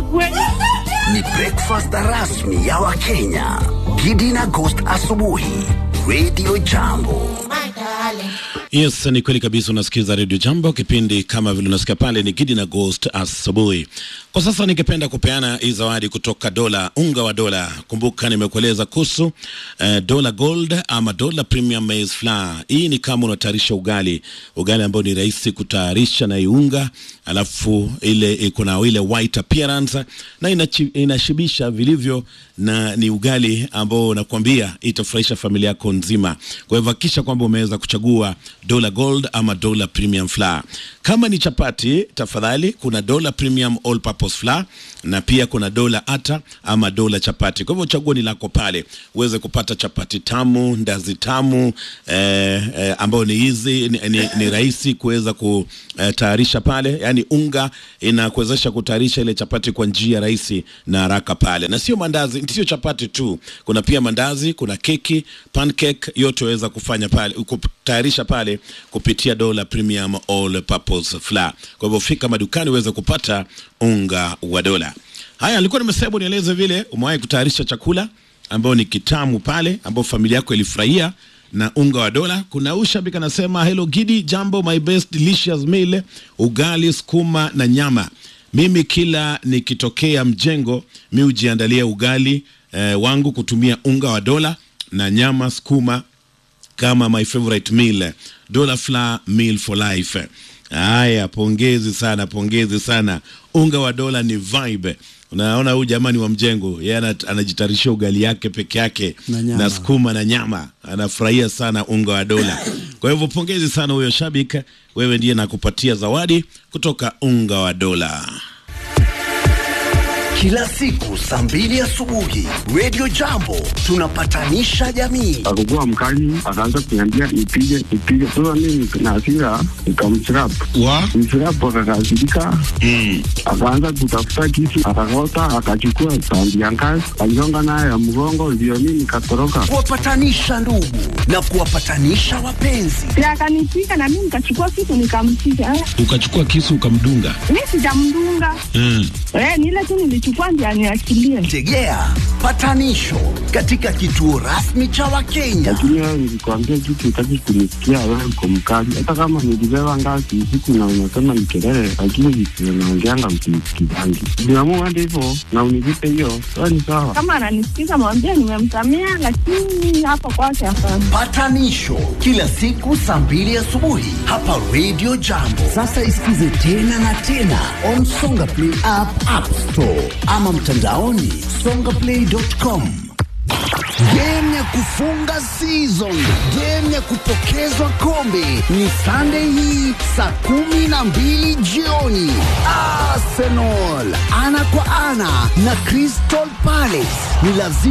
nikue. Ni breakfast rasmi ya Wakenya. Gidi na Ghost asubuhi. Radio Jambo. Yes, ni kweli kabisa. Unasikiza Radio Jambo, kipindi kama vile unasikia pale ni Gidi na Ghost asubuhi. Kwa sasa ningependa kupeana hii zawadi kutoka Dola, unga wa Dola. Kumbuka nimekueleza kuhusu eh, Dola Gold ama Dola Premium Maize Flour. Hii ni kama unatayarisha ugali, ugali ambao ni rahisi kutayarisha na hii unga, alafu ile iko na ile white appearance na inachi, inashibisha vilivyo na ni ugali ambao nakwambia itafurahisha familia yako nzima. Kwa hivyo hakikisha kwamba umeweza kuchagua Dola Gold ama Dola Premium Flour. Kama ni chapati, tafadhali kuna Dola Premium All Purpose Flour na pia kuna Dola Ata ama Dola Chapati. Kwa hivyo chaguo ni lako pale, uweze kupata chapati tamu, ndazi tamu eh, eh, ambayo ni hizi ni, ni, ni rahisi kuweza kutayarisha pale, yani unga inakuwezesha kutayarisha ile chapati kwa njia rahisi na haraka pale, na sio mandazi, sio chapati tu, kuna pia mandazi, kuna keki, pancake, yote waweza kufanya pale kutayarisha pale kupitia Dola Premium All Purpose Flour. Kwa hivyo fika madukani uweze kupata unga wa Dola. Haya, nilikuwa nimesema nieleze vile umewahi kutayarisha chakula ambao ni kitamu pale, ambao familia yako ilifurahia na unga wa Dola. Kuna ushabiki anasema hello Gidi, jambo, my best delicious meal, ugali, sukuma na nyama. Mimi kila nikitokea mjengo mi hujiandalia ugali eh, wangu kutumia unga wa Dola na nyama sukuma kama my favorite meal Dola Flour meal for life. Haya, pongezi sana, pongezi sana. Unga wa Dola ni vibe. Unaona huyu jamani wa mjengo, yeye anajitayarisha ugali yake peke yake Na nyama. na sukuma na nyama, anafurahia sana unga wa Dola. Kwa hivyo pongezi sana huyo shabiki, wewe ndiye nakupatia zawadi kutoka unga wa Dola. Kila siku saa mbili asubuhi Radio Jambo tunapatanisha jamii. akakuwa mkali, akaanza kuniambia nipige nipige. Sasa mimi na hasira nikamchirap Wa? mchirap, akakasirika akaanza kutafuta kisu, akakota, akachukua tandi ya ngazi, aligonga nayo ya mgongo, ndio mimi nikatoroka. Kuwapatanisha ndugu na kuwapatanisha wapenzi. Si akanipiga na mimi nikachukua kitu nikampiga. Eh, Ukachukua kisu ukamdunga. Mimi sijamdunga. Mm. Eh, ni ile tu nilichukua ndio aniachilie. Tegea patanisho katika kituo rasmi cha Wakenya. Lakini wewe nilikwambia kitu, utaki kunisikia, wewe uko mkali. Hata kama nilibeba ngazi usiku na unasema ni kelele, lakini visio naongeanga msinisikizangi. Niamua hadi hivyo na univipe hiyo, sawa ni sawa. Kama ananisikiza mwambie nimemsamea, lakini hapa kwake hapana. Patanisho kila siku saa mbili asubuhi hapa Radio Jambo. Sasa isikize tena na tena on Songa Play app, App Store ama mtandaoni songaplay.com. Game ya kufunga season, game ya kupokezwa kombe ni Sunday hii saa kumi na mbili jioni. Arsenal ana kwa ana na Crystal Palace ni lazima